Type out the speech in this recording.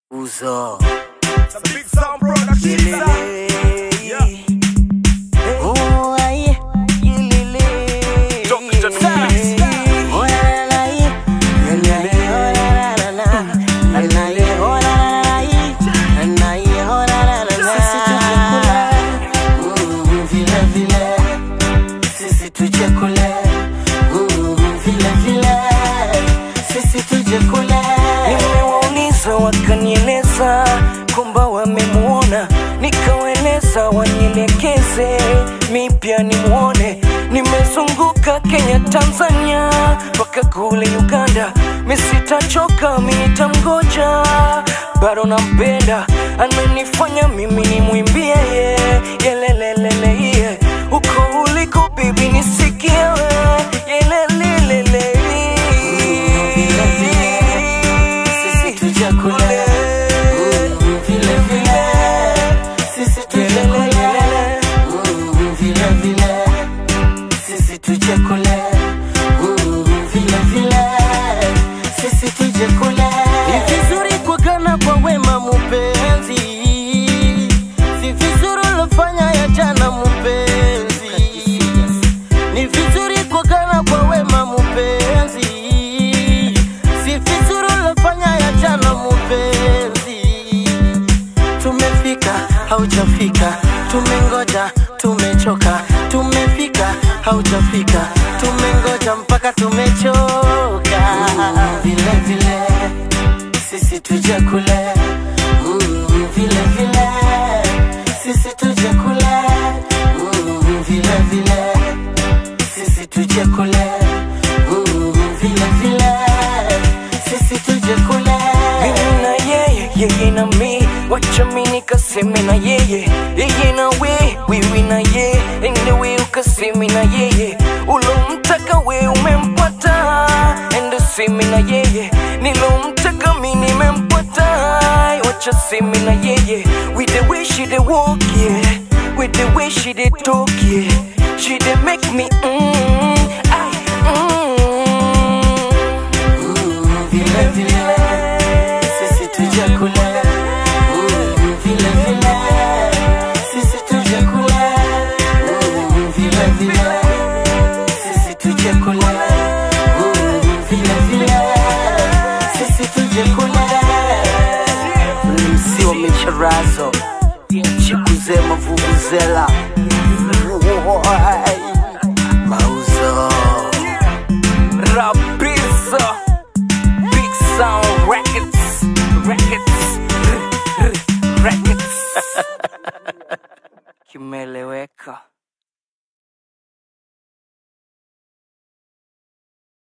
Uzo. It's a big sound production sound. Yeah. Oh, aye. Yelele. Dr. Sax. Oh, la, la, la, ye. Yelele. Oh, la, la, la, la. La, la, ye. Oh, la, la, la, ye. La, la, ye. Oh, la, la, la, la. Mm, vile, vile. Sisi tuje kule. Mm, vile, vile. Sisi tuje kule. Nimewauliza wakanieleza kwamba wamemuona, nikawaeleza wanielekeze, mi pia nimwone. Nimezunguka Kenya, Tanzania mpaka kule Uganda, mi sitachoka, mi nitamgoja, bado nampenda, ananifanya mimi nimwimbie ye yelelelele ye uko uliko bibi nisikie we yelelelele sisi tuje kule Mm, vile vile sisi tuje kule Mm, vile vile sisi tuje kule Mm, vile vile sisi tuje kule ni vizuri kuagana kwa wema mupenzi si vizuri ulofanya ya jana mupenzi ni vizuri kuagana kwa wema mupenzi si vizuri ulofanya ya jana mupenzi tumefika haujafika tumengoja tumechoka tumefika haujafika tumengoja mpaka tumechoka vile vile sisi tuje kule Mm, vile vile sisi tuje kule Mm, vile vile sisi tuje kule Mm, vile vile sisi tuje kule mimi na yeye yeye na mi wacha mi nikaseme na yeye yeye na we wewe na yeye endewe ukaseme na yeye ulomtaka we umempata ende seme na yeye nilomtaka mi nimempata wacha seme na yeye with the way she dey walk yeah with the way she dey talk yeah she dey make me mm, I, mm. vile vile sisi tuje kule Mm, vile vile sisi tuje kule Mm, vile vile sisi tuje kule Mm, vile vile sisi tuje kule msi wa micharazo chikuzema vuvuzela mauzo Rapiza Big Sound Records Records Records Kimeleweka